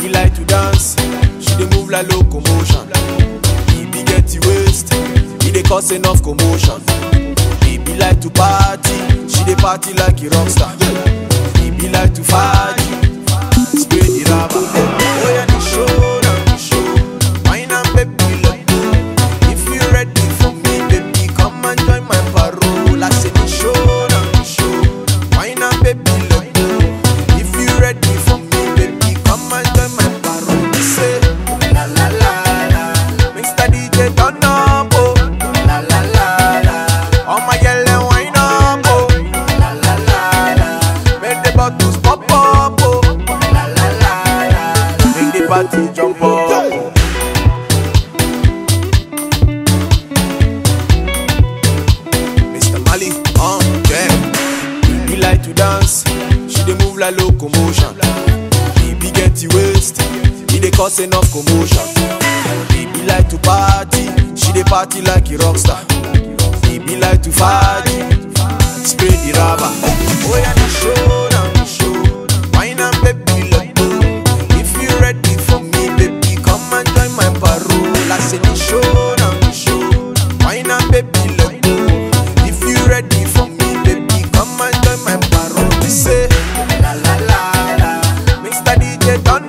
Baby like to dance, she dey move like locomotion. Baby get the waist, he dey cause enough commotion. Baby like to party, she dey party like a rock star. Baby like to party, spray the rubber. Oh yeah, the show now, the show. Wine and baby let go. If you ready for me, baby, come and join my parole. I say the show now, the show. Wine and baby let go. If you ready for me, baby, come and join my parole. Say la la la la. Mr. DJ turn up, oh. La la la la. All my girl and wine up, oh. La la la la. Make the bottles pop up, oh. La la la la. Make the party jump up. Oh. Mr. Mali, um, yeah. Baby like to dance, she dey move like locomotion. Baby get the waist, he dey cause enough commotion. Baby like to party, she dey party like a rock star. Baby like to party, spray the rubber. Oh yeah, the show now the show. Wine and baby let go. If you ready for me, baby, come and join my parole. I say the show now the show. Wine and baby let go. If you ready for me, baby, come and join my parole. We say la la la la. Mr. DJ turn